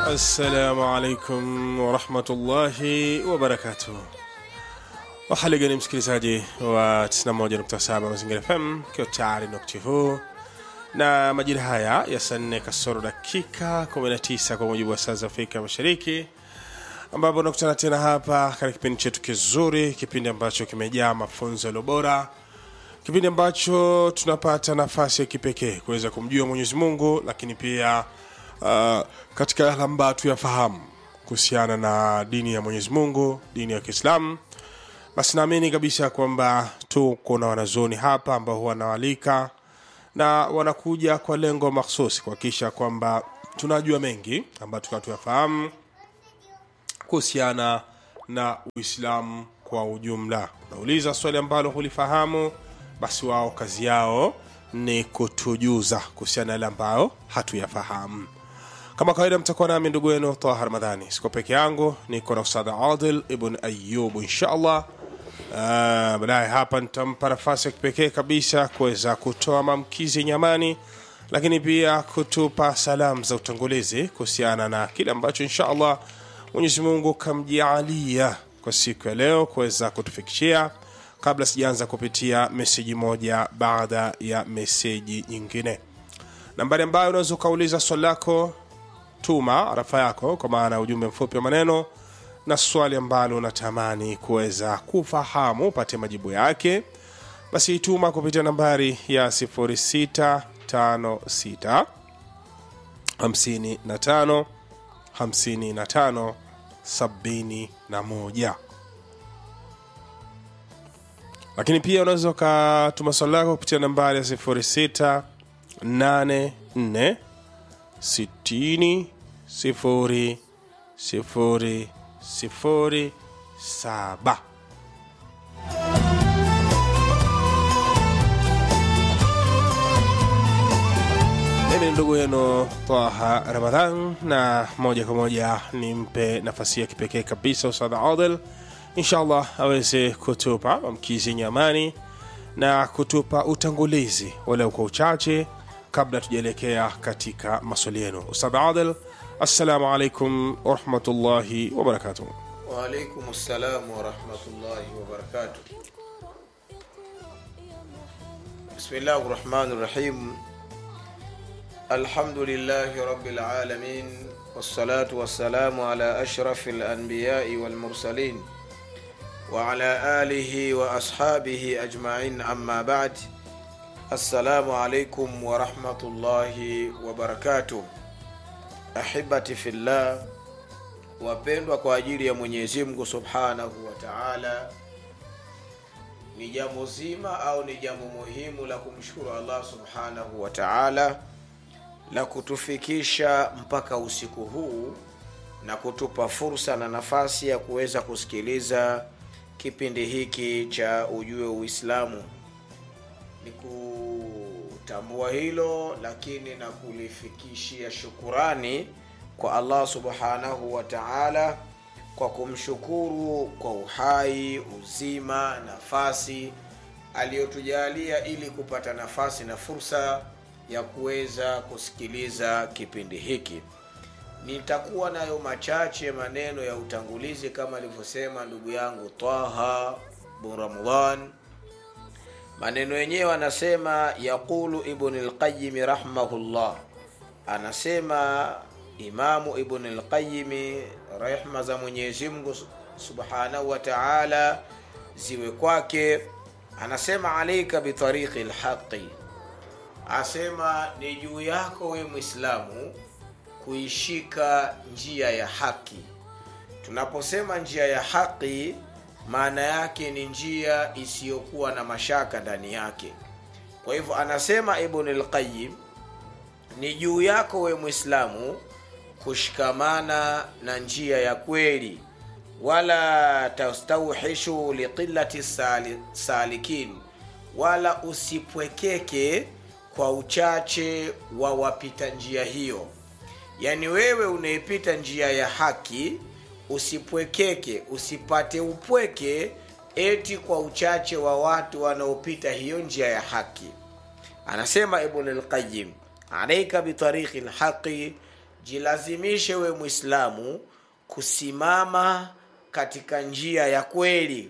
Assalamu alaikum warahmatullahi wabarakatuh. Wahali gani msikilizaji wa 91.7 Mazingira FM, kiwa tayari na wakati huu na majira haya ya saa nne kasoro dakika 19 kwa mujibu wa saa za Afrika Mashariki, ambapo nakutana tena hapa katika kipindi chetu kizuri, kipindi ambacho kimejaa mafunzo yaliyo bora, kipindi ambacho tunapata nafasi ya kipekee kuweza kumjua Mwenyezi Mungu, lakini pia uh, katika yale ambayo tuyafahamu kuhusiana na dini ya Mwenyezi Mungu, dini ya Kiislamu. Basi naamini kabisa kwamba tuko na wanazuoni hapa ambao huwa wanawalika na wanakuja kwa lengo mahsusi kuhakikisha kwamba tunajua mengi ambayo tukawa tuyafahamu kuhusiana na Uislamu kwa ujumla. Unauliza swali ambalo hulifahamu, basi wao kazi yao ni kutujuza kuhusiana na yale ambayo hatuyafahamu. Kama kawaida, mtakuwa nami ndugu yenu Taha Ramadhani, siko peke yangu, niko na Ustadh Adil Ibn Ayub inshallah. Uh, baadaye hapa nitampa nafasi ya kipekee kabisa kuweza kutoa maamkizi nyamani, lakini pia kutupa salamu za utangulizi kuhusiana na kile ambacho inshallah Mwenyezi Mungu kamjaalia kwa siku ya leo kuweza kutufikishia, kabla sijaanza kupitia meseji moja baada ya meseji nyingine. Nambari ambayo unaweza ukauliza swali lako, tuma arafa yako kwa maana ya ujumbe mfupi wa maneno na swali ambalo unatamani kuweza kufahamu upate majibu yake, basi ituma kupitia nambari ya 0656 55 55 71. Lakini pia unaweza ukatuma swali lako kupitia nambari ya 06 84 60 0 0 sifuri saba. Mimi ni ndugu yenu Taha Ramadhan, na moja kwa moja nimpe nafasi ya kipekee kabisa Ustadh Adil, inshallah aweze kutupa mamkizi nyamani na kutupa utangulizi walau kwa uchache kabla tujaelekea katika maswali yenu. Ustadh Adil, assalamu alaikum warahmatullahi wabarakatuh. Waalaikum salam warahmatullahi wabarakatuh. Bismillahi rahmani rahim. Alhamdulillahi rabbil alamin wassalatu wassalamu ala ashrafi lanbiyai walmursalin wa ala alihi wa ashabihi ajmain amma ba'd. Assalamu alaikum warahmatullahi wabarakatuh. Ahibati fillah, wapendwa kwa ajili ya Mwenyezi Mungu subhanahu wa taala, ni jambo zima au ni jambo muhimu la kumshukuru Allah subhanahu wa taala la kutufikisha mpaka usiku huu na kutupa fursa na nafasi ya kuweza kusikiliza kipindi hiki cha Ujue Uislamu. Ni kutambua hilo, lakini na kulifikishia shukurani kwa Allah subhanahu wa taala kwa kumshukuru kwa uhai, uzima, nafasi aliyotujalia ili kupata nafasi na fursa ya kuweza kusikiliza kipindi hiki. Nitakuwa nayo machache maneno ya utangulizi kama alivyosema ndugu yangu Taha bin Ramadhan. Maneno yenyewe anasema, yaqulu Ibn al-Qayyim rahimahullah, anasema Imamu Ibn al-Qayyim rehma za Mwenyezi Mungu subhanahu wa taala ziwe kwake, anasema alaika bitariqi lhaqi, asema ni juu yako we Mwislamu kuishika njia ya haki. Tunaposema njia ya haki, maana yake ni njia isiyokuwa na mashaka ndani yake. Kwa hivyo anasema Ibn al-Qayyim, ni juu yako we Mwislamu kushikamana na njia ya kweli, wala tastauhishu liqillati sali, salikin, wala usipwekeke kwa uchache wa wapita njia hiyo. Yaani wewe unaipita njia ya haki, usipwekeke, usipate upweke eti kwa uchache wa watu wanaopita hiyo njia ya haki. Anasema Ibn al-Qayyim, alaika bitariqi lhaqi jilazimishe we mwislamu kusimama katika njia ya kweli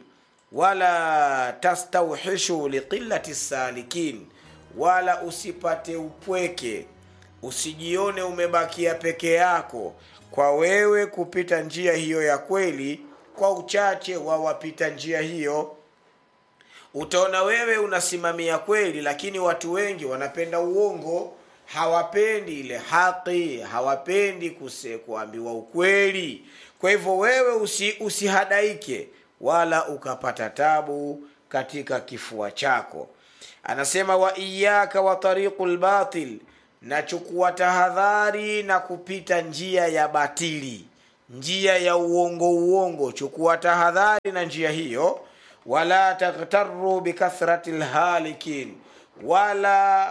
wala tastauhishu liqillati salikin wala usipate upweke usijione umebakia peke yako kwa wewe kupita njia hiyo ya kweli kwa uchache wa wapita njia hiyo utaona wewe unasimamia kweli lakini watu wengi wanapenda uongo hawapendi ile haki hawapendi kuse kuambiwa ukweli kwa hivyo wewe usi, usihadaike wala ukapata tabu katika kifua chako anasema wa iyaka wa tariqu lbatil nachukua tahadhari na kupita njia ya batili njia ya uongo uongo chukua tahadhari na njia hiyo wala taghtaru bikathrati lhalikin wala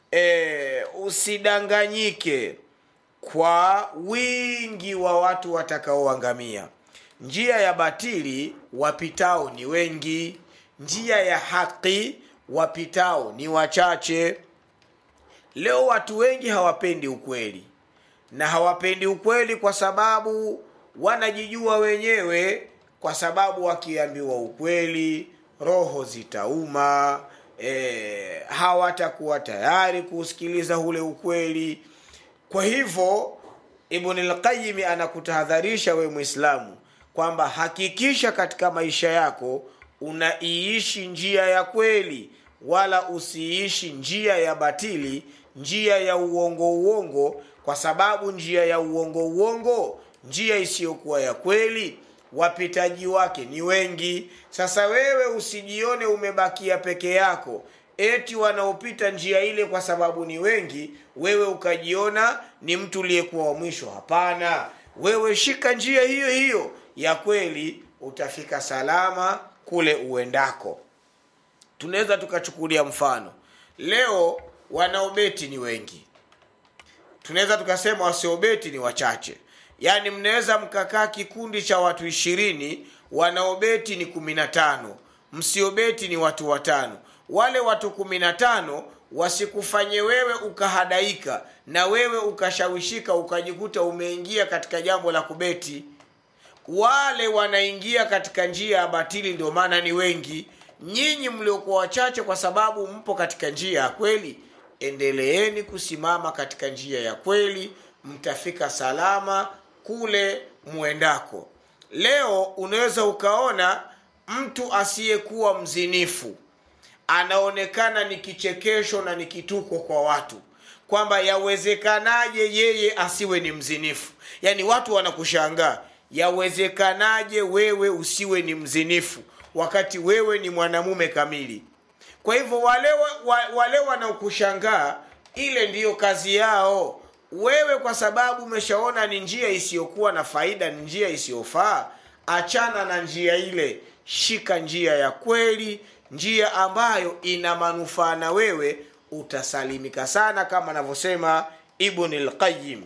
e, usidanganyike kwa wingi wa watu watakaoangamia njia ya batili wapitao ni wengi njia ya haki wapitao ni wachache leo watu wengi hawapendi ukweli na hawapendi ukweli kwa sababu wanajijua wenyewe kwa sababu wakiambiwa ukweli roho zitauma e, hawatakuwa tayari kusikiliza ule ukweli kwa hivyo ibn lqayimi anakutahadharisha we mwislamu kwamba hakikisha katika maisha yako unaiishi njia ya kweli wala usiishi njia ya batili njia ya uongo uongo kwa sababu njia ya uongo uongo njia isiyokuwa ya kweli wapitaji wake ni wengi sasa wewe usijione umebakia peke yako eti wanaopita njia ile kwa sababu ni wengi wewe ukajiona ni mtu uliyekuwa wa mwisho hapana wewe shika njia hiyo hiyo ya kweli utafika salama kule uendako tunaweza tukachukulia mfano leo wanaobeti ni wengi tunaweza tukasema wasiobeti ni wachache yaani mnaweza mkakaa kikundi cha watu ishirini wanaobeti ni kumi na tano msiobeti ni watu watano wale watu kumi na tano wasikufanye wewe ukahadaika na wewe ukashawishika ukajikuta umeingia katika jambo la kubeti wale wanaingia katika njia ya batili ndio maana ni wengi nyinyi mliokuwa wachache kwa sababu mpo katika njia ya kweli endeleeni kusimama katika njia ya kweli mtafika salama kule mwendako leo unaweza ukaona mtu asiyekuwa mzinifu anaonekana ni kichekesho na ni kituko kwa watu kwamba yawezekanaje yeye asiwe ni mzinifu yaani watu wanakushangaa yawezekanaje wewe usiwe ni mzinifu wakati wewe ni mwanamume kamili kwa hivyo wale wa, wale wanaokushangaa ile ndiyo kazi yao wewe kwa sababu umeshaona ni njia isiyokuwa na faida ni njia isiyofaa achana na njia ile shika njia ya kweli njia ambayo ina manufaa na wewe utasalimika sana kama anavyosema ibn lqayim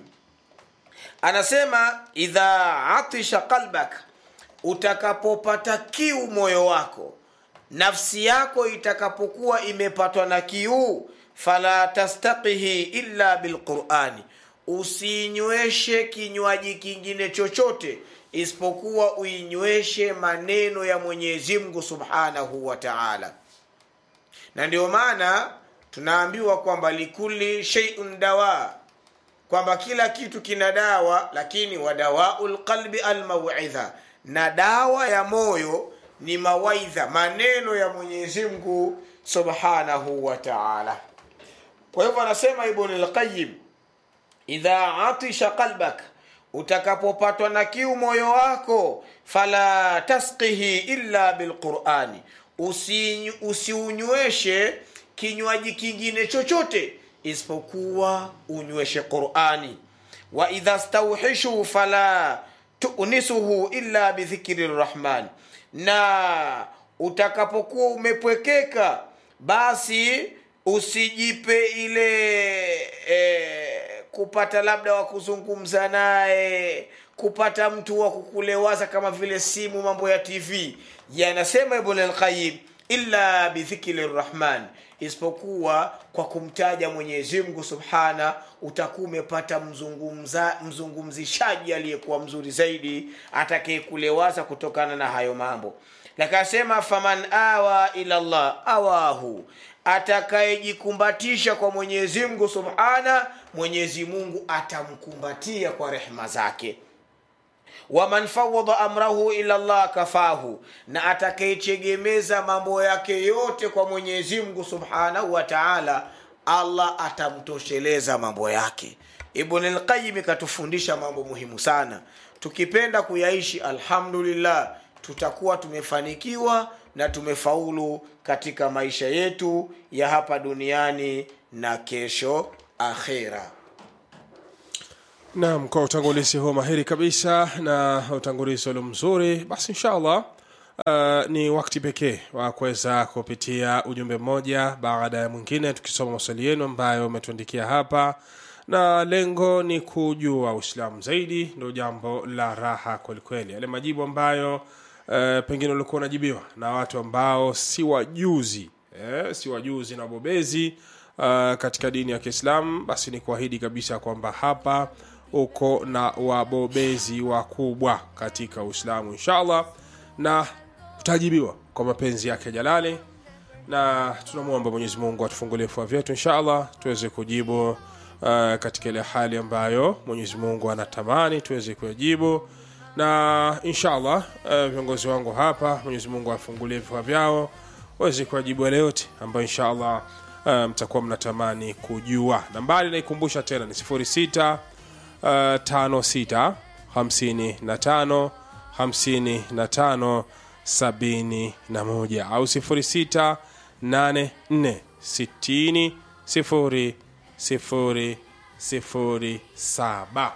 anasema idha atisha qalbak utakapopata kiu moyo wako nafsi yako itakapokuwa imepatwa na kiu fala tastaqihi illa bilqurani usiinyweshe kinywaji kingine chochote isipokuwa uinyweshe maneno ya mwenyezi mungu subhanahu wa taala na ndio maana tunaambiwa kwamba likuli sheiun dawa kwamba kila kitu kina dawa lakini wadawau lqalbi almauidha na dawa ya moyo ni mawaidha maneno ya mwenyezi mungu subhanahu wa taala kwa hivyo anasema ibn lqayim idha atisha qalbak utakapopatwa na kiu moyo wako fala tasqihi illa bilqurani usiunyweshe usi kinywaji kingine chochote isipokuwa unyweshe qurani wa idha stauhishu fala tunisuhu illa bidhikri rrahman na utakapokuwa umepwekeka basi usijipe ile e, kupata labda wa kuzungumza naye kupata mtu wa kukulewaza kama vile simu mambo ya tv yanasema ibn alqayim illa bidhikri rrahman isipokuwa kwa kumtaja mwenyezi mungu subhana utakuwa umepata mzungumza, mzungumzishaji aliyekuwa mzuri zaidi atakayekulewaza kutokana na hayo mambo lakasema faman awa ila llah awahu atakayejikumbatisha kwa mwenyezi mungu subhana mwenyezi mungu atamkumbatia kwa rehma zake waman fawada amrahu ila llah kafahu na atakayechegemeza mambo yake yote kwa mwenyezi mungu subhanahu wa taala allah atamtosheleza mambo yake ibn lqayimi katufundisha mambo muhimu sana tukipenda kuyaishi alhamdulillah tutakuwa tumefanikiwa na tumefaulu katika maisha yetu ya hapa duniani na kesho akhera naam kwa utangulizi huo mahiri kabisa na utangulizi ulio mzuri basi inshallah uh, ni wakati pekee wa kuweza kupitia ujumbe mmoja baada ya mwingine tukisoma maswali yenu ambayo umetuandikia hapa na lengo ni kujua uislamu zaidi ndio jambo la raha kwelikweli yale majibu ambayo uh, pengine ulikuwa unajibiwa na watu ambao si wajuzi eh, si wajuzi na wabobezi uh, katika dini ya kiislamu basi ni kuahidi kabisa kwamba hapa uko na wabobezi wakubwa katika uislamu inshallah na utajibiwa kwa mapenzi yake jalali na tunamwomba mwenyezi mungu atufungulie vifua vyetu inshallah tuweze kujibu uh, katika ile hali ambayo mwenyezi mungu anatamani tuweze kuyajibu na inshallah uh, viongozi wangu hapa mwenyezi mungu afungulie vifua vyao waweze kuwajibu yale yote ambayo inshallah uh, mtakuwa mnatamani kujua nambari naikumbusha tena ni 06 uh, 56 55 55 71 au 06 84 60 0 0 0 7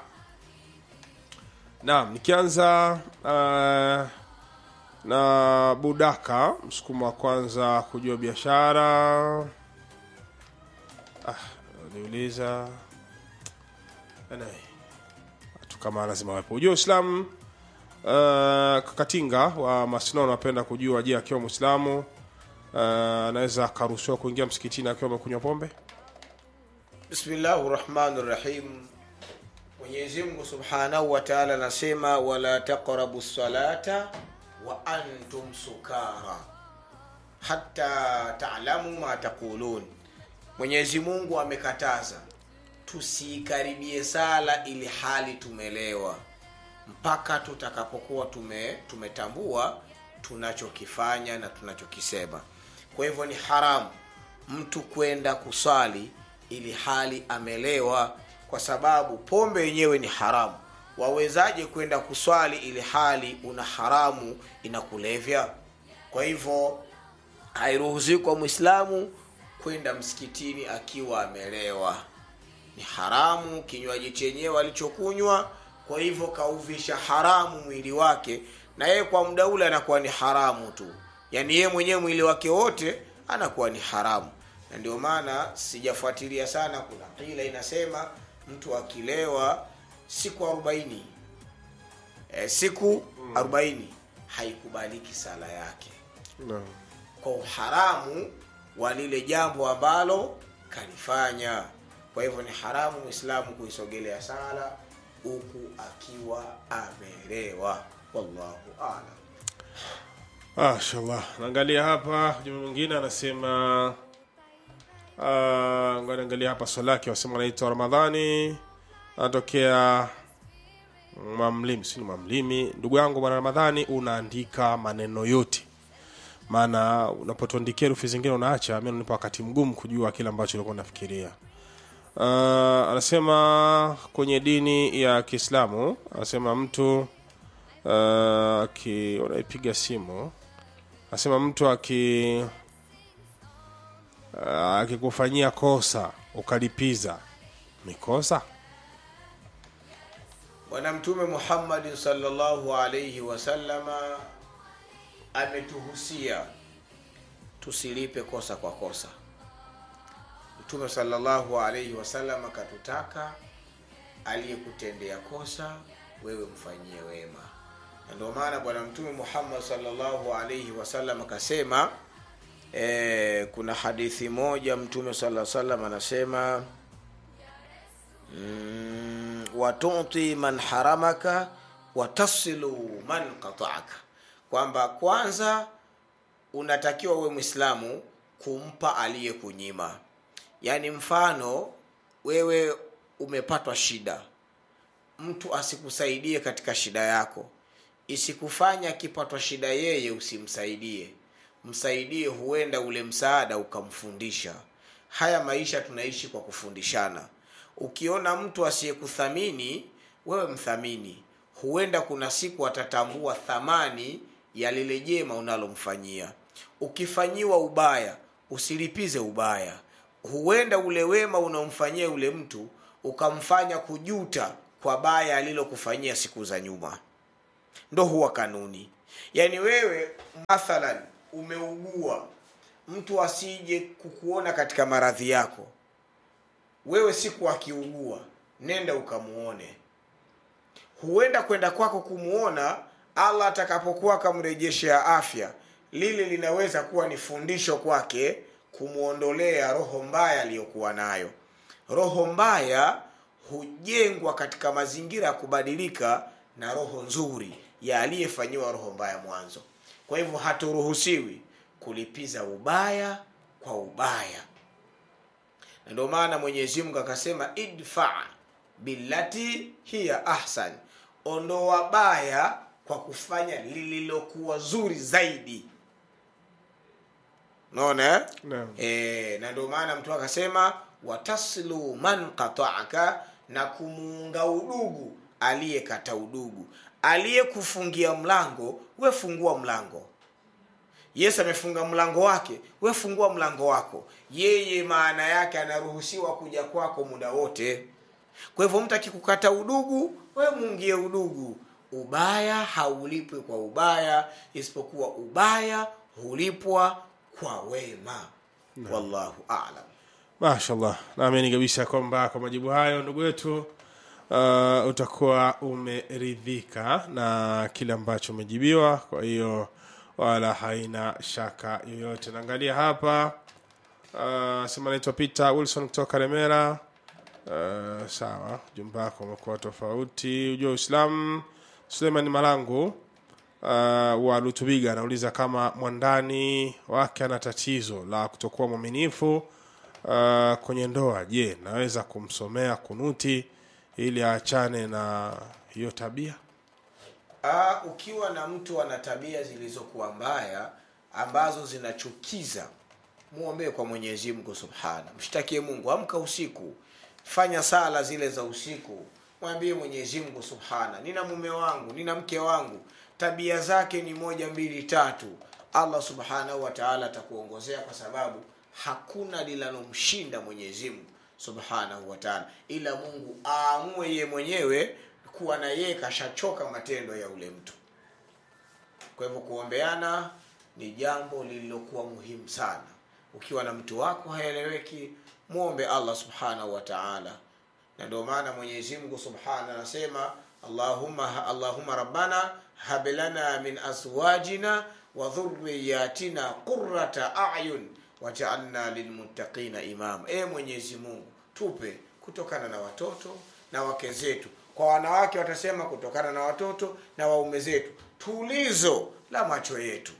naam nikianza uh, na budaka msukumo wa kwanza kujua biashara ah, niuliza anyway, watu kama lazima wapo ujua uislamu uh, kakatinga wa masino anapenda kujua je akiwa mwislamu uh, anaweza akaruhusiwa kuingia msikitini akiwa amekunywa pombe bismillahi rahmani rahim mwenyezi mungu subhanahu wa taala anasema wala taqrabu salata wa antum sukara hata talamu ma taqulun mwenyezi mungu amekataza tusiikaribie sala ili hali tumelewa mpaka tutakapokuwa tume, tumetambua tunachokifanya na tunachokisema kwa hivyo ni haramu mtu kwenda kuswali ili hali amelewa kwa sababu pombe yenyewe ni haramu wawezaje kwenda kuswali ili hali una haramu inakulevya kwa hivyo hairuhusiwi kwa mwislamu kwenda msikitini akiwa amelewa ni haramu kinywaji chenyewe alichokunywa kwa hivyo kauvisha haramu mwili wake na yeye kwa muda ule anakuwa ni haramu tu yaani yeye mwenyewe mwili wake wote anakuwa ni haramu na ndio maana sijafuatilia sana kuna kila inasema mtu akilewa siku arobaini e, siku arobaini haikubaliki sala yake no. kwa uharamu wa lile jambo ambalo kalifanya kwa hivyo ni haramu mwislamu kuisogelea sala huku akiwa amelewa wallahu alam mashallah naangalia hapa ujumbe mwingine anasema uh, naangalia hapa swali lake wasema anaitwa ramadhani anatokea mamlimi sini mamlimi ndugu yangu bwana ramadhani unaandika maneno yote maana unapotuandikia herufi zingine unaacha mi unanipa wakati mgumu kujua kile ambacho ulikuwa unafikiria uh, anasema kwenye dini ya kiislamu anasema mtu uh, aki unaipiga simu anasema mtu aki uh, akikufanyia kosa ukalipiza ni kosa bwana mtume muhammadin salllahu alaihi wasallama ametuhusia tusilipe kosa kwa kosa mtume salllahu alaihi wasallam akatutaka aliyekutendea kosa wewe mfanyie wema na ndio maana bwana mtume muhammad salllahu alaihi wasallam akasema e, kuna hadithi moja mtume sala salam anasema mm, watuti man haramaka watasilu man qataaka kwamba kwanza unatakiwa uwe mwislamu kumpa aliyekunyima yaani mfano wewe umepatwa shida mtu asikusaidie katika shida yako isikufanya akipatwa shida yeye usimsaidie msaidie huenda ule msaada ukamfundisha haya maisha tunaishi kwa kufundishana ukiona mtu asiyekuthamini wewe mthamini huenda kuna siku atatambua thamani ya lile jema unalomfanyia ukifanyiwa ubaya usilipize ubaya huenda ule wema unaomfanyia yule mtu ukamfanya kujuta kwa baya alilokufanyia siku za nyuma ndo huwa kanuni yaani wewe mathalan umeugua mtu asije kukuona katika maradhi yako wewe siku akiugua nenda ukamuone huenda kwenda kwako kumuona allah atakapokuwa akamrejeshea afya lile linaweza kuwa ni fundisho kwake kumwondolea roho mbaya aliyokuwa nayo roho mbaya hujengwa katika mazingira ya kubadilika na roho nzuri ya aliyefanyiwa roho mbaya mwanzo kwa hivyo haturuhusiwi kulipiza ubaya kwa ubaya na ndio maana mwenyezi mungu akasema idfa billati hiya ahsan ondoa baya kwa kufanya lililokuwa zuri zaidi naona eh? Naam. e, na ndio maana mtu akasema wataslu man qataaka na kumuunga udugu aliyekata udugu aliyekufungia mlango we fungua mlango yesu amefunga mlango wake we fungua mlango wako yeye maana yake anaruhusiwa kuja kwako muda wote kwa hivyo mtu akikukata udugu we muungie udugu ubaya haulipwi kwa ubaya isipokuwa ubaya hulipwa kwa wema wallahu alam mashallah naamini kabisa kwamba kwa majibu hayo ndugu yetu uh, utakuwa umeridhika na kile ambacho umejibiwa kwa hiyo wala haina shaka yoyote naangalia hapa uh, sema naitwa peter wilson kutoka remera uh, sawa jumba wako umekuwa tofauti ujua uislamu suleiman malangu uh, wa lutubiga anauliza kama mwandani wake ana tatizo la kutokuwa mwaminifu uh, kwenye ndoa je naweza kumsomea kunuti ili aachane na hiyo tabia Aa, ukiwa na mtu ana tabia zilizokuwa mbaya ambazo zinachukiza muombee kwa mwenyezi mungu subhana mshtakie mungu amka usiku fanya sala zile za usiku mwambie mwenyezi mungu subhana nina mume wangu nina mke wangu tabia zake ni moja mbili tatu allah subhanahu wa taala atakuongozea kwa sababu hakuna linalomshinda mwenyezi mungu subhanahu wa taala ila mungu aamue ye mwenyewe kuwa na yeye kashachoka matendo ya ule mtu kwa hivyo kuombeana ni jambo lililokuwa muhimu sana ukiwa na mtu wako haeleweki mwombe allah subhanahu wa taala na ndio maana mwenyezi mungu subhana anasema allahumma, allahumma rabbana hab lana min azwajina wa dhurriyatina qurrata ayun wajaalna lilmuttaqina imama e mwenyezi mungu tupe kutokana na watoto na wake zetu kwa wanawake watasema kutokana na watoto na waume zetu tulizo la macho yetu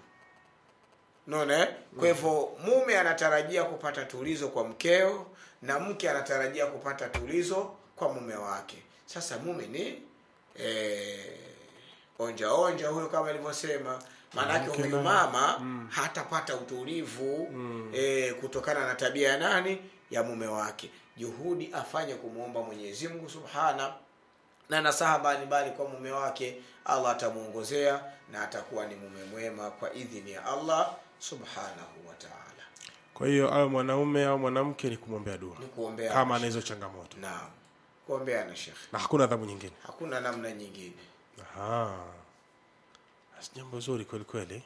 naona eh? kwa hivyo mume anatarajia kupata tulizo kwa mkeo na mke anatarajia kupata tulizo kwa mume wake sasa mume ni eh, onja onja huyo kama ilivyosema maanake Mke huyu naye. mama hatapata utulivu eh, kutokana na tabia ya nani ya mume wake juhudi afanye kumwomba mwenyezi mungu subhana na nasaha mbalimbali kwa mume wake allah atamwongozea na atakuwa ni mume mwema kwa idhini ya allah subhanahu wa taala kwa hiyo awe mwanaume au mwanamke ni kumwombea dua ni kuombea kama ana hizo changamoto naam kuombeana shekhe na hakuna adhabu nyingine hakuna namna nyingine Aha. Basi jambo zuri kweli kweli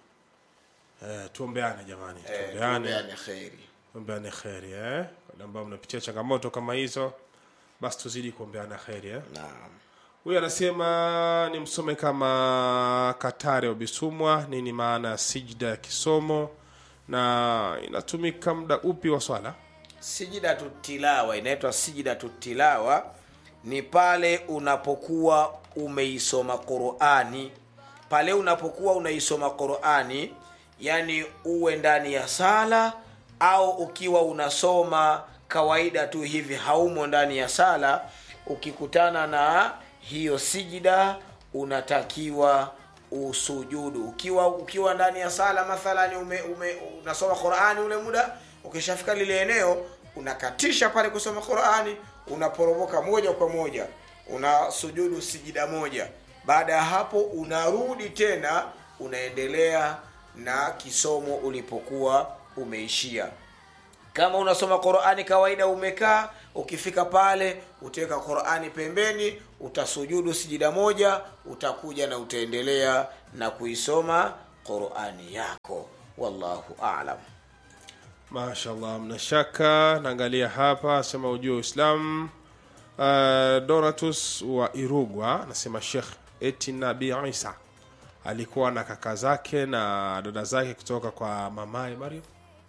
eh, tuombeane jamani Eh, tuombeane tuombeane kheri tuombeane kheri eh? wale ambao mnapitia changamoto kama hizo basi tuzidi kuombeana kheri eh? naam huyu anasema ni msome kama katare ubisumwa nini maana ya sijda ya kisomo na inatumika muda upi wa swala sijidatu tilawa inaitwa sijidatu tilawa ni pale unapokuwa umeisoma qurani pale unapokuwa unaisoma qurani yani uwe ndani ya sala au ukiwa unasoma kawaida tu hivi haumo ndani ya sala ukikutana na hiyo sijida unatakiwa usujudu ukiwa ukiwa ndani ya sala mathalani ume, ume, unasoma qurani ule muda ukishafika lile eneo unakatisha pale kusoma qurani unaporomoka moja kwa moja unasujudu sijida moja baada ya hapo unarudi tena unaendelea na kisomo ulipokuwa umeishia kama unasoma qurani kawaida umekaa ukifika pale utaweka qurani pembeni utasujudu sijida moja utakuja na utaendelea na kuisoma qurani yako wallahu alam mashallah mna shaka naangalia hapa asema ujue uislam uh, donatus wa irugwa anasema shekh eti nabii isa alikuwa na kaka zake na dada zake kutoka kwa mamaye mariam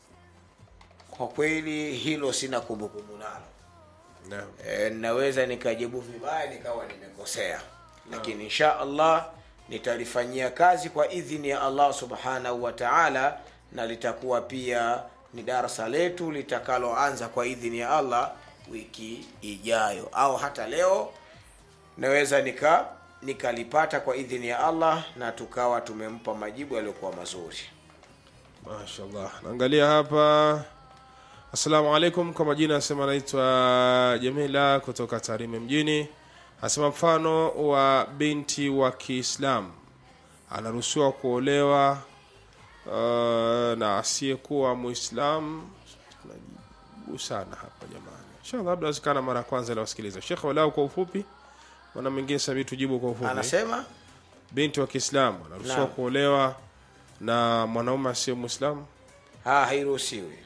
kwa kweli hilo sina kumbukumbu nalo Naam. e, naweza nikajibu vibaya nikawa nimekosea lakini insha allah nitalifanyia kazi kwa idhini ya allah subhanahu wa taala na litakuwa pia ni darasa letu litakaloanza kwa idhini ya allah wiki ijayo au hata leo naweza nika nikalipata kwa idhini ya allah na tukawa tumempa majibu yaliyokuwa mazuri mashallah naangalia hapa assalamu alaikum kwa majina asema anaitwa jamila kutoka tarime mjini asema mfano wa binti wa kiislam anaruhusiwa kuolewa uh, na asiyekuwa muislam tunajibu sana hapa jamani inshallah labda wezekana mara ya kwanza ilawasikiliza shekh walau kwa ufupi mana mwingine sabii tujibu kwa ufupi anasema binti wa kiislamu anaruhusiwa Naam. kuolewa na mwanaume asiye mwislamu ha hairuhusiwi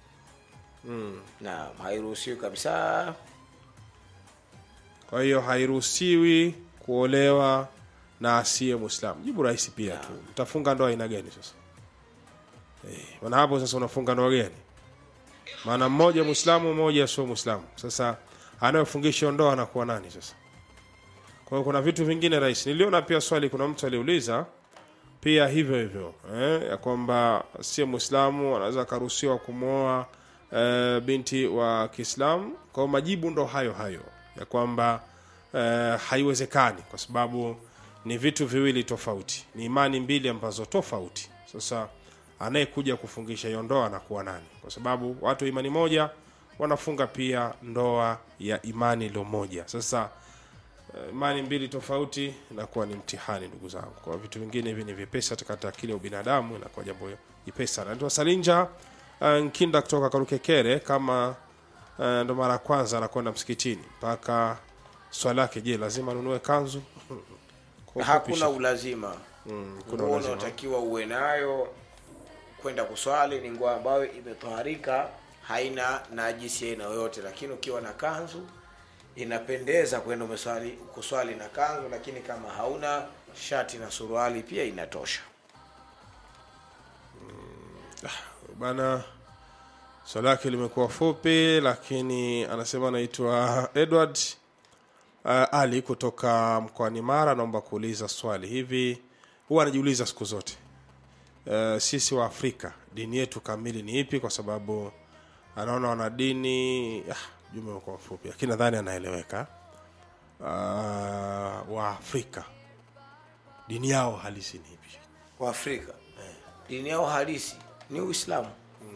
naam hairuhusiwi kabisa kwa hiyo hairuhusiwi kuolewa na asiye mwislamu jibu rahisi pia tu utafunga ndoa aina gani sasa eh, maana hapo sasa unafunga ndoa gani maana mmoja mwislamu mmoja sio mwislamu sasa anayofungisha ndoa anakuwa nani sasa kwa hiyo kuna vitu vingine rahisi niliona pia swali kuna mtu aliuliza pia hivyo hivyo eh, ya kwamba sie mwislamu anaweza akaruhusiwa kumwoa eh, binti wa kiislamu kwa hiyo majibu ndo hayo hayo ya kwamba eh, haiwezekani kwa sababu ni vitu viwili tofauti ni imani mbili ambazo tofauti sasa anayekuja kufungisha hiyo ndoa anakuwa nani kwa sababu watu wa imani moja wanafunga pia ndoa ya imani ilo moja sasa eh, imani mbili tofauti inakuwa ni mtihani ndugu zangu kwa vitu vingine hivi ni vyepesi katika akili ya ubinadamu inakuwa jambo jepesi sana naitwa salinja uh, nkinda kutoka karukekere kama uh, ndo mara ya kwanza anakwenda msikitini mpaka swali lake je lazima anunue kanzu Kwa ufupi, hakuna Sheikh. ulazima Mm, kuna nguo ulazima. unaotakiwa uwe nayo kwenda kuswali ni nguo ambayo imetoharika haina najisi ya aina yoyote lakini ukiwa na kanzu inapendeza kwenda umeswali kuswali na kanzu lakini kama hauna shati na suruali pia inatosha bana swali lake limekuwa fupi lakini anasema anaitwa edward uh, ali kutoka mkoani mara anaomba kuuliza swali hivi huwa anajiuliza siku zote uh, sisi wa afrika dini yetu kamili ni ipi kwa sababu anaona wana dini ah, jumbe umekuwa mfupi lakini nadhani anaeleweka uh, wa afrika dini yao halisi ni ipi waafrika dini yao halisi ni uislamu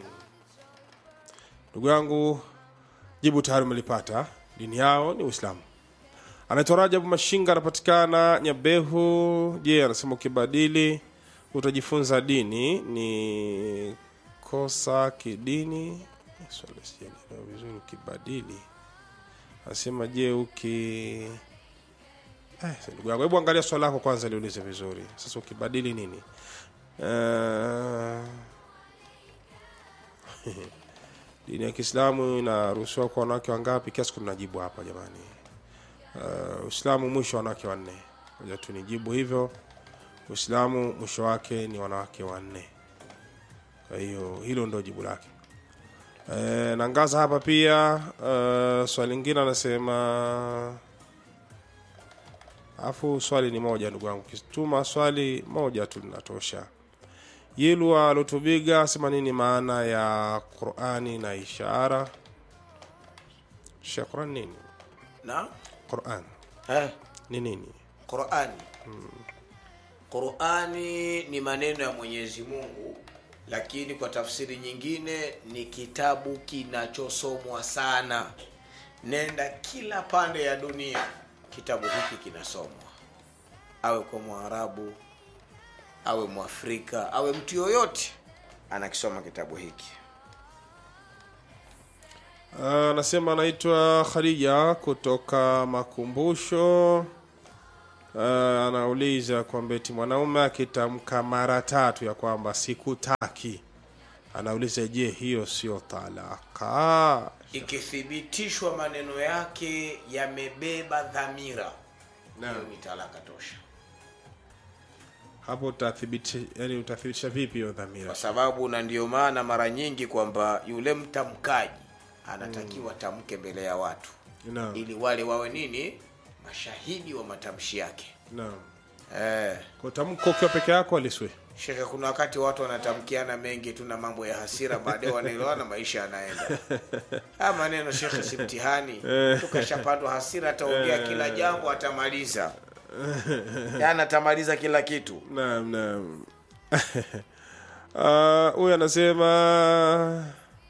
ndugu yangu jibu tayari umelipata dini yao ni uislamu anaitwa rajabu mashinga anapatikana nyabehu je anasema ukibadili utajifunza dini ni kosa kidini swali sijalielewa vizuri ukibadili anasema je uki eh, ndugu yangu hebu angalia swali lako kwanza liulize vizuri sasa ukibadili nini uh, dini ya kiislamu inaruhusiwa kwa wanawake wangapi kiasi tunajibu hapa jamani Uh, uislamu mwisho wanawake wanne moja tu nijibu hivyo uislamu mwisho wake ni wanawake wanne kwa hiyo hilo ndo jibu lake e, nangaza hapa pia uh, swali lingine anasema alafu swali ni moja ndugu yangu kituma swali moja tu linatosha yilwa alutubiga asema nini maana ya qurani na ishara Shia quran nini na quran eh, ni nini qurani qurani ni maneno ya mwenyezi mungu lakini kwa tafsiri nyingine ni kitabu kinachosomwa sana nenda kila pande ya dunia kitabu hiki kinasomwa awe kwa mwarabu awe mwafrika awe mtu yoyote anakisoma kitabu hiki anasema anaitwa khadija kutoka makumbusho uh, anauliza kwamba eti mwanaume akitamka mara tatu ya kwamba sikutaki anauliza je hiyo sio talaka ikithibitishwa maneno yake yamebeba dhamira Naam. hiyo ni talaka tosha hapo utathibitisha yani utathibitisha vipi hiyo dhamira kwa sababu na ndio maana mara nyingi kwamba yule mtamkaji anatakiwa tamke mbele ya watu naam ili wale wawe nini mashahidi wa matamshi yake naam eh. kwa tamko ukiwa peke yako aliswe shekhe kuna wakati watu wanatamkiana mengi tu na mambo ya hasira baadaye wanaelewana maisha yanaenda haya maneno shekhe si mtihani tukashapandwa hasira ataongea kila jambo atamaliza yani atamaliza kila kitu naam naam Ah, huyu anasema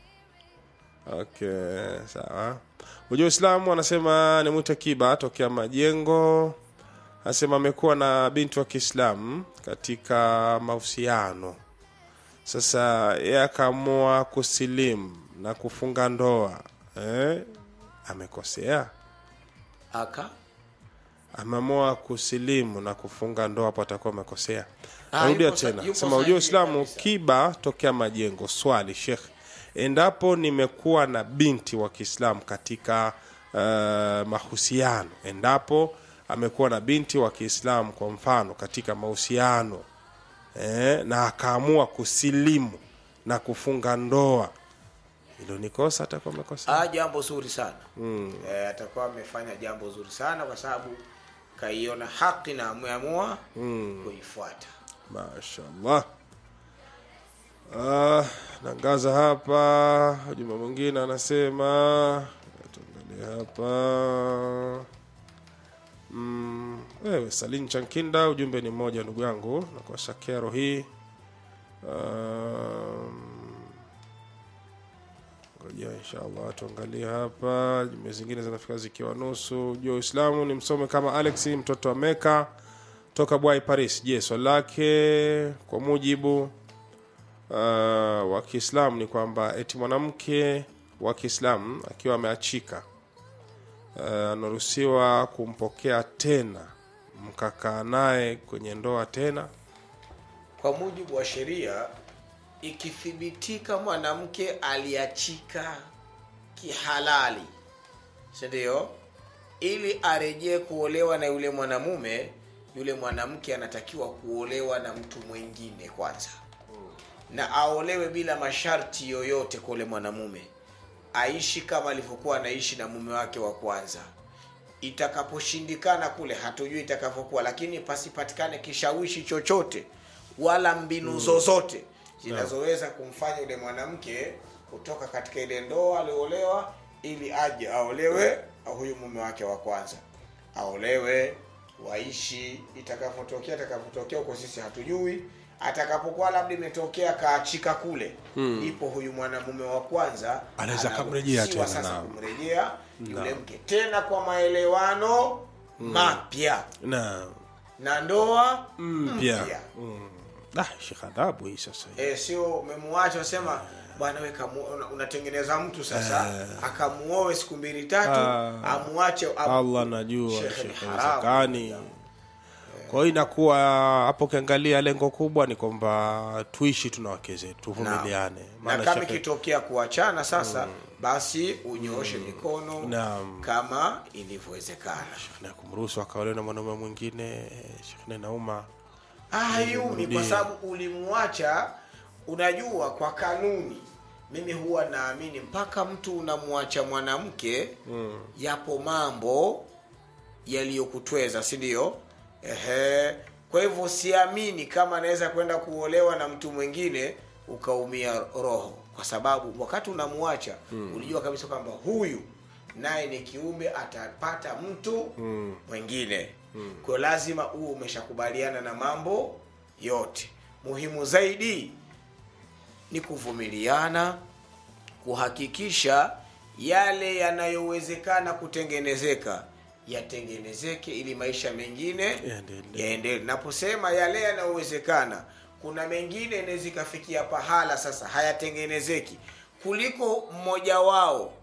okay sawa ujua uislamu anasema ni mwite kiba tokea majengo anasema amekuwa na binti wa kiislamu katika mahusiano sasa yeye akaamua kusilimu na kufunga ndoa eh? amekosea aka ameamua kusilimu na kufunga ndoa hapo atakuwa amekosea Ah, narudia yupo sa- tena yupo sema ujua sahihi uislamu kabisa. kiba tokea majengo swali shekh endapo nimekuwa na binti wa kiislamu katika uh, mahusiano endapo amekuwa na binti wa kiislamu kwa mfano katika mahusiano eh, na akaamua kusilimu na kufunga ndoa hilo ni kosa atakuwa amekosea ah, jambo zuri sana mm. e, atakuwa amefanya jambo zuri sana kwa sababu kaiona haki na ameamua mm. kuifuata mashallah ah, nangaza hapa juma mwingine anasema tuangalie hapa mm, wewe salin chankinda ujumbe ni mmoja ndugu yangu nakuasha kero hii um, ngoja inshallah tuangalie hapa jumbe zingine zinafika zikiwa nusu jua uislamu ni msome kama alex mtoto wa meka toka bwai paris je swali lake kwa mujibu uh, wa kiislamu ni kwamba eti mwanamke wa kiislamu akiwa ameachika uh, anaruhusiwa kumpokea tena mkakaa naye kwenye ndoa tena kwa mujibu wa sheria ikithibitika mwanamke aliachika kihalali sindio ili arejee kuolewa na yule mwanamume yule mwanamke anatakiwa kuolewa na mtu mwingine kwanza na aolewe bila masharti yoyote kwa yule mwanamume aishi kama alivyokuwa anaishi na mume wake wa kwanza itakaposhindikana kule hatujui itakavyokuwa lakini pasipatikane kishawishi chochote wala mbinu zozote zinazoweza kumfanya yule mwanamke kutoka katika ile ndoa aliolewa ili aje aolewe na huyu mume wake wa kwanza aolewe waishi itakavyotokea itakavyotokea huko sisi hatujui atakapokuwa labda imetokea kaachika kule hmm. ipo huyu mwanamume wa kwanza Anaweza akamrejea anaruhusiwa tena, sasa naam. kumrejea yule mke tena kwa maelewano mapya na na ndoa mpya mpya mm. ah, shekh adhabu hii sasa hii. e, sio umemwacha unasema bwana we kamu- una- unatengeneza mtu sasa akamuoe siku mbili tatu Ah. amuache am- allah najua Shekhe, ni shekhe, haramu. haiwezekani kwa hiyo inakuwa hapo ukiangalia lengo kubwa ni kwamba tuishi tuna wake zetu tuvumiliane na Maana kama shekhe- ikitokea kuachana sasa basi unyooshe mikono Naam. kama ilivyowezekana na kumruhusu akaolewa na mwanaume mwingine shekhe nauma Ah, hayumi kwa Mrudie. sababu ulimwacha unajua kwa kanuni mimi huwa naamini mpaka mtu unamwacha mwanamke mm. yapo mambo yaliyokutweza si ndio ehe kwa hivyo siamini kama anaweza kwenda kuolewa na mtu mwingine ukaumia roho kwa sababu wakati unamwacha mm. ulijua kabisa kwamba huyu naye ni kiumbe atapata mtu mm. mwingine mm. kwa lazima uwe umeshakubaliana na mambo yote muhimu zaidi ni kuvumiliana kuhakikisha yale yanayowezekana kutengenezeka yatengenezeke ili maisha mengine Yaendelee. yaendelee naposema yale yanayowezekana kuna mengine inaweza ikafikia pahala sasa hayatengenezeki kuliko mmoja wao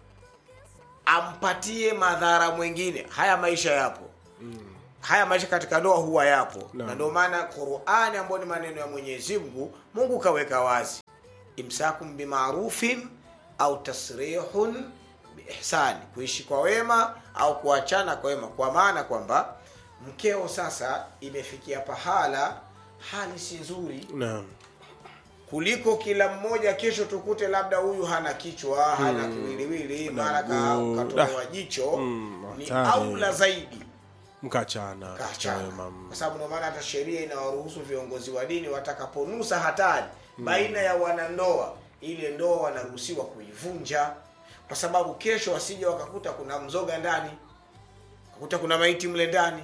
ampatie madhara mwingine haya maisha yapo haya maisha katika ndoa huwa yapo Naam. na ndio maana qurani ambayo ni maneno ya mwenyezi mungu mungu kaweka wazi imsakum bimarufin au tasrihun biihsani kuishi kwa wema au kuachana kwa wema kwa maana kwamba mkeo sasa imefikia pahala hali si nzuri naam kuliko kila mmoja kesho tukute labda huyu hana kichwa hana kiwiliwili mara ka- mguu. katolewa Ah. jicho Mm, ni hatari. aula zaidi mkachana kachana Wema. kwa sababu ndio maana hata sheria inawaruhusu viongozi wa dini watakaponusa hatari baina ya wanandoa ile ndoa wanaruhusiwa kuivunja kwa sababu kesho wasije wakakuta kuna mzoga ndani kakuta kuna maiti mle ndani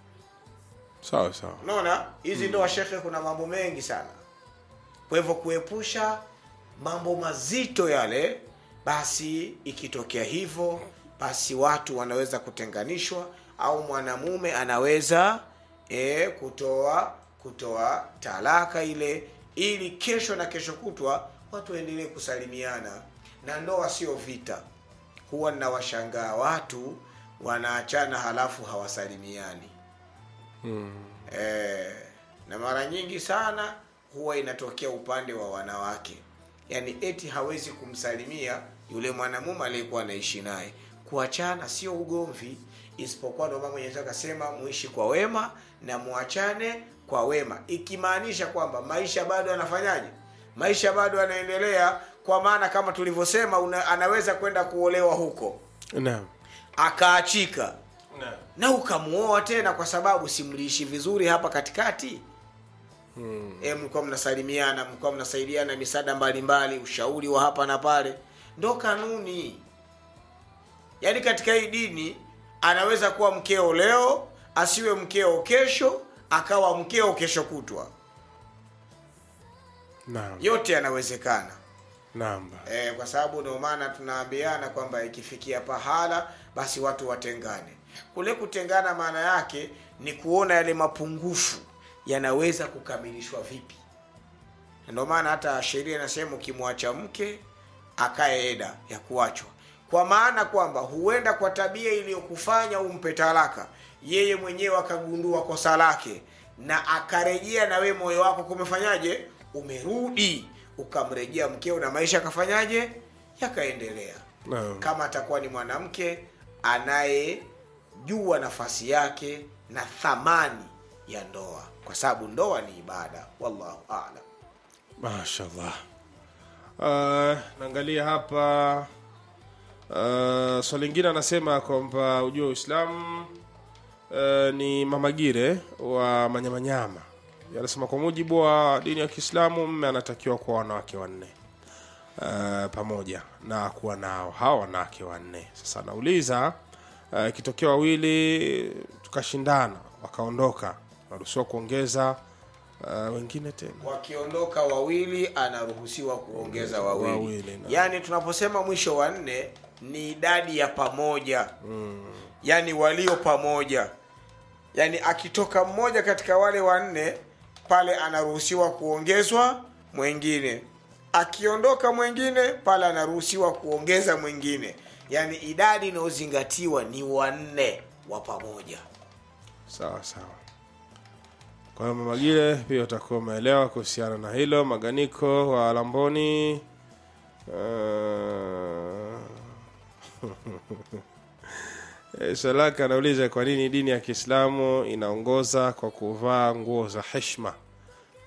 sawa sawa unaona hizi ndoa shekhe kuna mambo mengi sana kwa hivyo kuepusha mambo mazito yale basi ikitokea hivyo basi watu wanaweza kutenganishwa au mwanamume anaweza e, kutoa kutoa talaka ile ili kesho na kesho kutwa watu waendelee kusalimiana na ndoa sio vita huwa ninawashangaa watu wanaachana halafu hawasalimiani eh, na mara nyingi sana huwa inatokea upande wa wanawake yaani eti hawezi kumsalimia yule mwanamume aliyekuwa anaishi naye kuachana sio ugomvi isipokuwa ndio maana mwenyezi Mungu akasema muishi kwa wema na muachane kwa wema ikimaanisha kwamba maisha bado yanafanyaje maisha bado yanaendelea kwa maana kama tulivyosema una, anaweza kwenda kuolewa huko naam akaachika naam na ukamuoa tena kwa sababu simliishi vizuri hapa katikati hmm. e, mlikuwa mnasalimiana mlikuwa mnasaidiana misaada mbalimbali ushauri wa hapa na pale ndo kanuni yaani katika hii dini anaweza kuwa mkeo leo asiwe mkeo kesho akawa mkeo kesho kutwa naam yote yanawezekana naam e, kwa sababu ndio maana tunaambiana kwamba ikifikia pahala basi watu watengane kule kutengana maana yake ni kuona yale mapungufu yanaweza kukamilishwa vipi Na ndio maana hata sheria inasema ukimwacha mke akae eda ya kuachwa kwa maana kwamba huenda kwa tabia iliyokufanya umpe talaka yeye mwenyewe akagundua kosa lake na akarejea na we moyo wako kumefanyaje umerudi ukamrejea mkeo na maisha akafanyaje yakaendelea naam kama atakuwa ni mwanamke anayejua nafasi yake na thamani ya ndoa kwa sababu ndoa ni ibada wallahu alam mashallah uh, naangalia hapa uh, swali lingine anasema kwamba ujua uislamu uh, ni mamagire wa manyamanyama anasema kwa mujibu wa dini ya kiislamu mme anatakiwa kuwa wanawake wanne uh, pamoja na kuwa nao hawa wanawake wanne sasa nauliza uh, ikitokea wawili tukashindana wakaondoka naruhusiwa kuongeza uh, wengine tena wakiondoka wawili anaruhusiwa kuongeza wawili, Wawili, na- yaani tunaposema mwisho wa nne ni idadi ya pamoja mm. yaani walio pamoja yaani akitoka mmoja katika wale wanne pale anaruhusiwa kuongezwa mwingine akiondoka mwingine pale anaruhusiwa kuongeza mwingine yaani idadi inayozingatiwa ni wanne wa pamoja sawa sawa kwa hiyo mamagile pia utakuwa umeelewa kuhusiana na hilo maganiko wa lamboni uh... salaka anauliza kwa nini dini ya kiislamu inaongoza kwa kuvaa nguo za heshma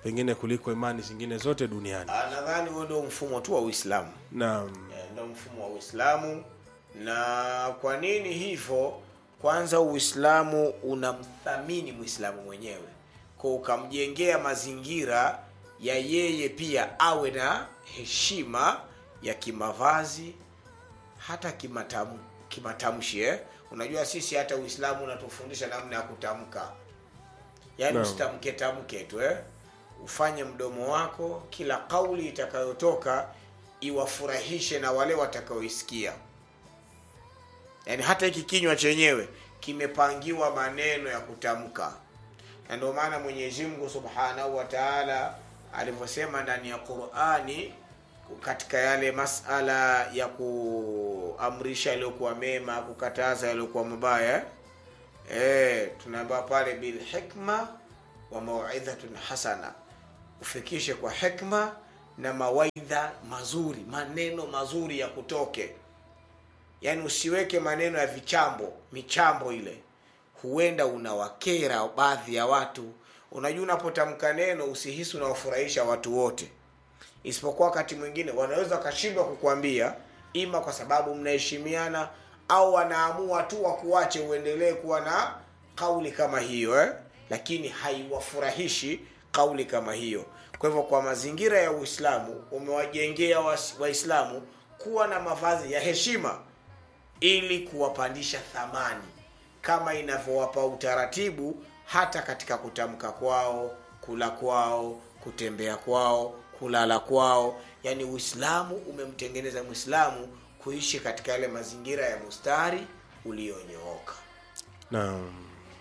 pengine kuliko imani zingine zote duniani Ah, nadhani huo ndio mfumo tu wa uislamu naam Eh, ndio mfumo wa uislamu na kwa nini hivyo kwanza uislamu unamthamini mwislamu mwenyewe kwa ukamjengea mazingira ya yeye pia awe na heshima ya kimavazi hata kimatam, kimatamshi eh? unajua sisi hata uislamu unatufundisha namna ya kutamka yaani Naam. usitamke tamke tu eh? ufanye mdomo wako kila kauli itakayotoka iwafurahishe na wale watakaoisikia yaani hata hiki kinywa chenyewe kimepangiwa maneno ya kutamka na ndio maana mwenyezi mungu subhanahu wa taala alivyosema ndani ya qurani katika yale masala ya kuamrisha yaliyokuwa mema kukataza yaliyokuwa mabaya e, tunaambiwa pale bilhikma wa mauidhatun hasana ufikishe kwa hikma na mawaidha mazuri maneno mazuri ya kutoke yaani usiweke maneno ya vichambo michambo ile huenda unawakera baadhi ya watu unajua unapotamka neno usihisi unawafurahisha watu wote isipokuwa wakati mwingine wanaweza wakashindwa kukwambia ima kwa sababu mnaheshimiana au wanaamua tu wakuache uendelee kuwa na kauli kama hiyo eh? lakini haiwafurahishi kauli kama hiyo kwa hivyo kwa mazingira ya uislamu umewajengea wais- waislamu kuwa na mavazi ya heshima ili kuwapandisha thamani kama inavyowapa utaratibu hata katika kutamka kwao kula kwao kutembea kwao kulala kwao yaani uislamu umemtengeneza mwislamu kuishi katika yale mazingira ya mustari ulionyooka naam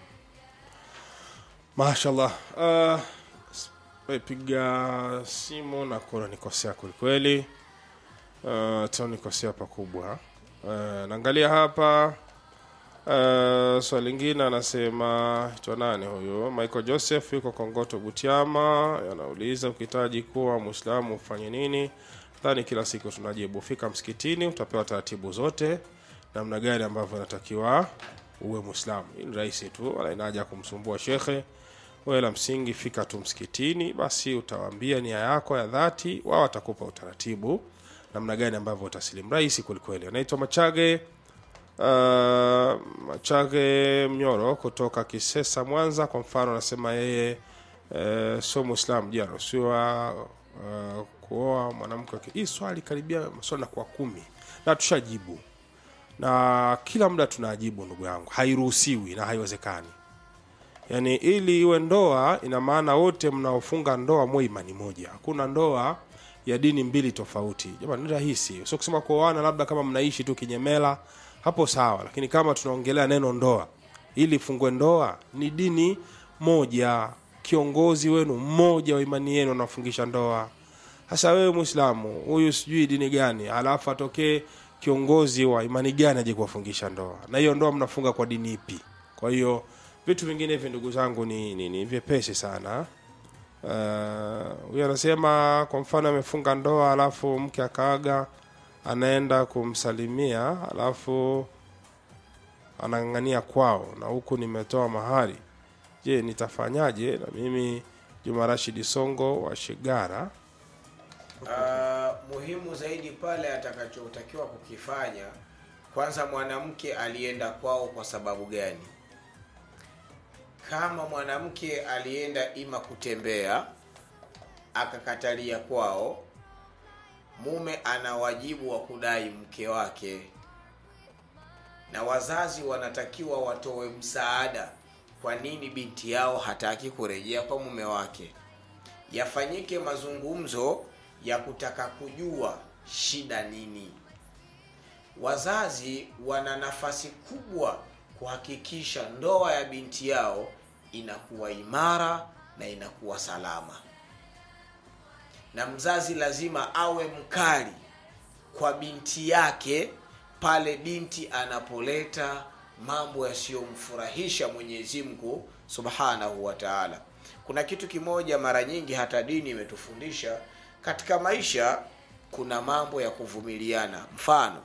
mashallah uh, piga simu na kuna nikosea kwelikweli uh, tanikosea pakubwa uh, naangalia hapa uh, swali lingine anasema itwa nani huyu michael joseph yuko kongoto butiama anauliza ukihitaji kuwa mwislamu ufanye nini dhani kila siku tunajibu fika msikitini utapewa taratibu zote namna gani ambavyo inatakiwa uwe mwislamu hii ni rahisi tu wala inaja kumsumbua shekhe wewe la msingi fika tu msikitini basi utawaambia nia yako ya dhati wao watakupa utaratibu namna gani ambavyo utasilimu rahisi kwelikweli anaitwa machage uh, machage mnyoro kutoka kisesa mwanza kwa mfano anasema yeye uh, sio mwislamu je anaruhusiwa uh, kuoa mwanamke wa ki- hii swali karibia maswali na kwa kumi na tushajibu na kila muda tunajibu ndugu yangu hairuhusiwi na haiwezekani yaani ili iwe ndoa ina maana wote mnaofunga ndoa mwe imani moja hakuna ndoa ya dini mbili tofauti jamani ni rahisi sio kusema kuoana labda kama mnaishi tu kinyemela hapo sawa lakini kama tunaongelea neno ndoa ili fungue ndoa ni dini moja kiongozi wenu mmoja wa imani yenu anafungisha ndoa hasa wewe mwislamu huyu sijui dini gani alafu atokee kiongozi wa imani gani aje kuwafungisha ndoa na hiyo ndoa mnafunga kwa dini ipi kwa hiyo vitu vingine hivi ndugu zangu ni, ni, ni vyepesi sana Uh, huyu anasema kwa mfano amefunga ndoa alafu mke akaaga anaenda kumsalimia alafu anang'ang'ania kwao na huku nimetoa mahari je nitafanyaje na mimi juma rashidi songo wa shigara uh, muhimu zaidi pale atakachotakiwa kukifanya kwanza mwanamke alienda kwao kwa sababu gani kama mwanamke alienda ima kutembea akakatalia kwao mume ana wajibu wa kudai mke wake na wazazi wanatakiwa watoe msaada kwa nini binti yao hataki kurejea kwa mume wake yafanyike mazungumzo ya kutaka kujua shida nini wazazi wana nafasi kubwa kuhakikisha ndoa ya binti yao inakuwa imara na inakuwa salama na mzazi lazima awe mkali kwa binti yake pale binti anapoleta mambo yasiyomfurahisha mwenyezi mungu subhanahu wa taala kuna kitu kimoja mara nyingi hata dini imetufundisha katika maisha kuna mambo ya kuvumiliana mfano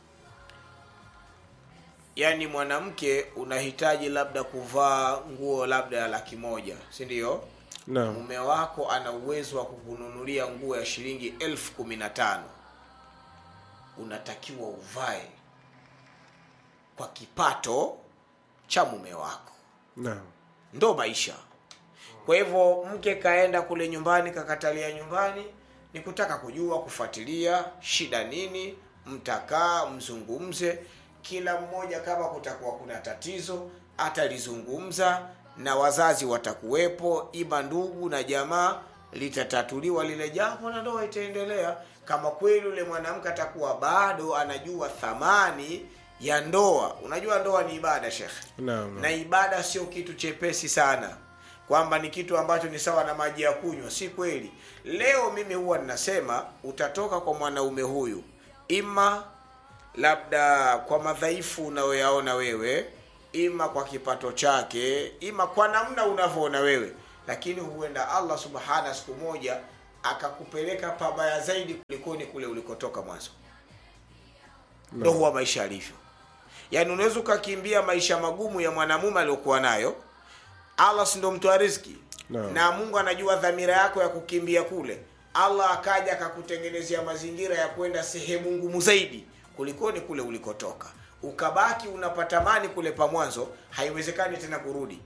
yaani mwanamke unahitaji labda kuvaa nguo labda ya laki moja si ndio Naam. mume wako ana uwezo wa kukununulia nguo ya shilingi elfu kumi na tano unatakiwa uvae kwa kipato cha mume wako Naam. ndo maisha kwa hivyo mke kaenda kule nyumbani kakatalia nyumbani ni kutaka kujua kufuatilia shida nini mtakaa mzungumze kila mmoja kama kutakuwa kuna tatizo atalizungumza na wazazi watakuwepo ima ndugu na jamaa litatatuliwa lile jambo na ndoa itaendelea kama kweli yule mwanamke atakuwa bado anajua thamani ya ndoa unajua ndoa ni ibada shekhe Naam. na ibada sio kitu chepesi sana kwamba ni kitu ambacho ni sawa na maji ya kunywa si kweli leo mimi huwa ninasema utatoka kwa mwanaume huyu ima labda kwa madhaifu unayoyaona wewe ima kwa kipato chake ima kwa namna unavyoona wewe lakini huenda allah subhana siku moja akakupeleka pabaya zaidi kulikoni kule ulikotoka mwanzo ndo huwa maisha yalivyo yaani unaweza ukakimbia maisha magumu ya mwanamume aliyokuwa nayo allah si ndo mtoa riziki Naam. na mungu anajua dhamira yako ya kukimbia kule allah akaja akakutengenezea mazingira ya kwenda sehemu ngumu zaidi kulikoni kule ulikotoka ukabaki unapatamani kule pa mwanzo haiwezekani tena kurudi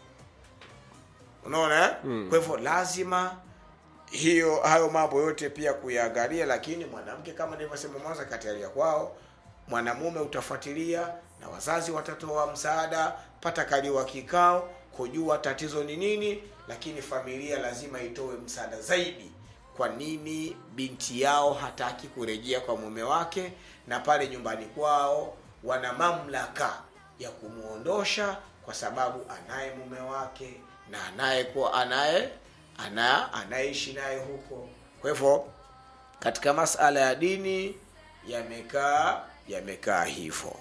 unaona eh? mm. kwa hivyo lazima hiyo hayo mambo yote pia kuyaangalia lakini mwanamke kama nilivyosema mwanzo katialia kwao mwanamume utafuatilia na wazazi watatoa msaada patakaliwa kikao kujua tatizo ni nini lakini familia lazima itoe msaada zaidi kwa nini binti yao hataki kurejea kwa mume wake na pale nyumbani kwao wana mamlaka ya kumwondosha kwa sababu anaye mume wake na anayekuwa anaye ana anayeishi naye huko kwa hivyo katika masala ya dini yamekaa yamekaa hivyo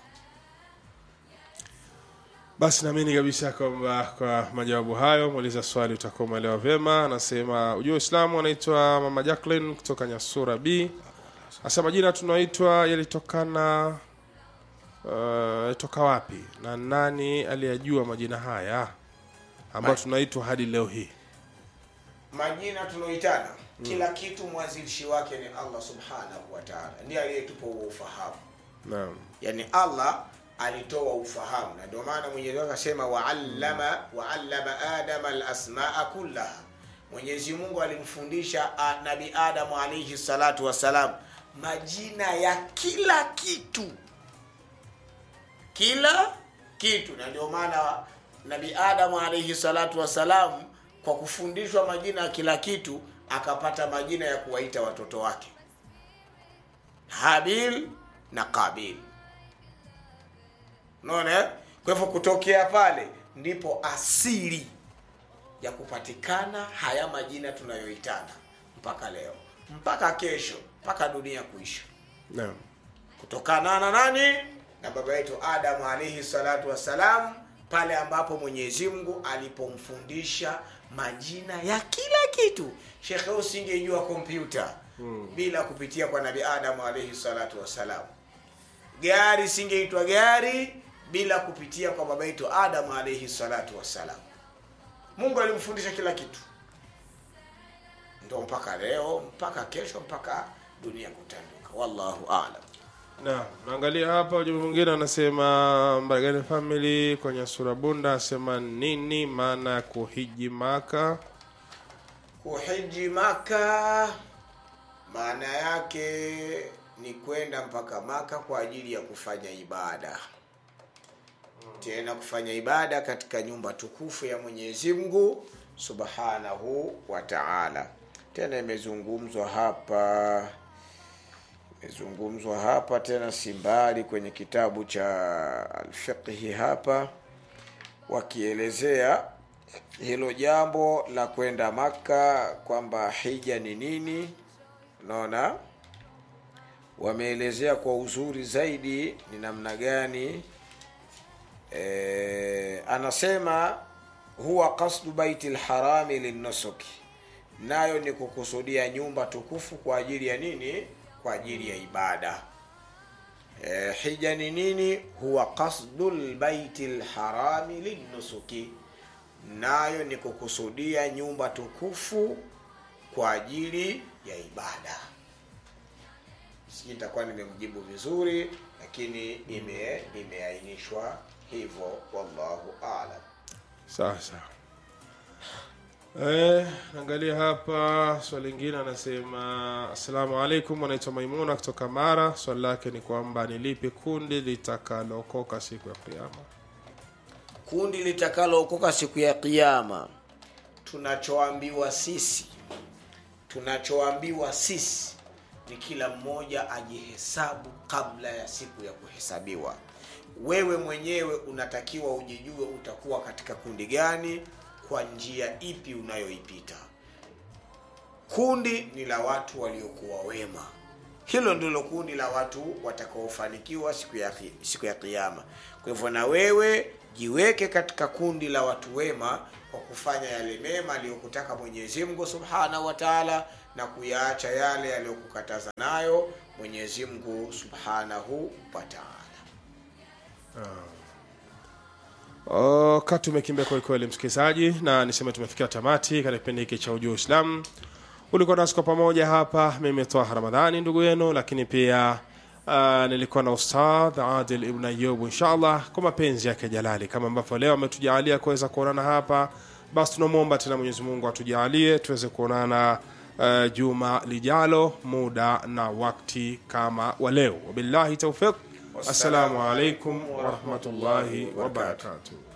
basi naamini kabisa kwamba kwa majawabu hayo muuliza swali utakuwa umeelewa vyema anasema ujua uislamu anaitwa mama jacklin kutoka nyasura b asema jina tunaitwa yalitokana uh, toka wapi na nani aliyajua majina haya ambayo Ma- tunaitwa hadi leo hii majina tunaoitana kila kitu mwanzilishi wake ni allah subhanahu wa taala ndiye aliyetupa huo ufahamu naam yani allah alitoa ufahamu na ndio maana mwenyezi mungu akasema waallama waallama adama alasmaa kullaha mwenyezi mungu alimfundisha a- nabi adamu alaihi salatu wassalam majina ya kila kitu kila kitu na ndio maana nabi adamu alaihi salatu wassalam kwa kufundishwa majina ya kila kitu akapata majina ya kuwaita watoto wake habil na qabil unaona eh? kwa hivyo kutokea pale ndipo asili ya kupatikana haya majina tunayoitana mpaka leo mpaka kesho mpaka dunia kuisha naam kutokana na nani na baba yetu adamu alaihi salatu wassalam pale ambapo mwenyezi mungu alipomfundisha majina ya kila kitu shekhe usingejua kompyuta hmm. bila kupitia kwa nabi adamu alaihi salatu wassalam gari singeitwa gari bila kupitia kwa baba yetu adamu alaihi salatu wassalam mungu alimfundisha kila kitu ndo mpaka leo mpaka kesho mpaka dunia kutanduka wallahu alam Naam, naangalia hapa ujumbe mwingine anasema Mbaragani family kwenye sura bunda asema nini maana ya kuhiji Maka? kuhiji maka maana yake ni kwenda mpaka maka kwa ajili ya kufanya ibada tena kufanya ibada katika nyumba tukufu ya mwenyezi mungu subhanahu wa taala tena imezungumzwa hapa imezungumzwa hapa tena si mbali kwenye kitabu cha alfiqhi hapa wakielezea hilo jambo la kwenda maka kwamba hija ni nini unaona wameelezea kwa uzuri zaidi ni namna gani e, anasema huwa qasdu baiti lharami linnusuki nayo ni kukusudia nyumba tukufu kwa ajili ya nini kwa ajili ya ibada e, hija ni nini huwa qasdu lbaiti lharami linnusuki nayo ni kukusudia nyumba tukufu kwa ajili ya ibada sijui nitakuwa nimemjibu vizuri lakini ime imeainishwa hivyo wallahu alam sawa sawa Eh, angalia hapa swali lingine anasema assalamu alaikum anaitwa maimuna kutoka mara swali lake ni kwamba ni lipi kundi litakalookoka siku ya kiama kundi litakalookoka siku ya kiama tunachoambiwa sisi tunachoambiwa sisi ni kila mmoja ajihesabu kabla ya siku ya kuhesabiwa wewe mwenyewe unatakiwa ujijue utakuwa katika kundi gani kwa njia ipi unayoipita kundi ni la watu waliokuwa wema hilo ndilo kundi la watu watakaofanikiwa siku ya, ki- siku ya kiama kwa hivyo na wewe jiweke katika kundi la watu wema kwa kufanya yale mema aliyokutaka mwenyezi mungu subhanahu wa taala na kuyaacha yale aliyokukataza nayo mwenyezi mungu subhanahu wa taala wakati umekimbia kwelikweli msikilizaji na niseme tumefikia tamati katika kipindi hiki cha ujuu islam ulikuwa nasi kwa pamoja hapa mimi toa ramadhani ndugu yenu lakini pia uh, nilikuwa na ustadh adil ibn ayub inshallah kwa mapenzi yake jalali kama ambavyo leo ametujaalia kuweza kuonana hapa basi tunamwomba tena mwenyezi mungu atujaalie tuweze kuonana uh, juma lijalo muda na wakti kama wa leo wabillahi taufiq assalamu alaikum warahmatullahi wabarakatuh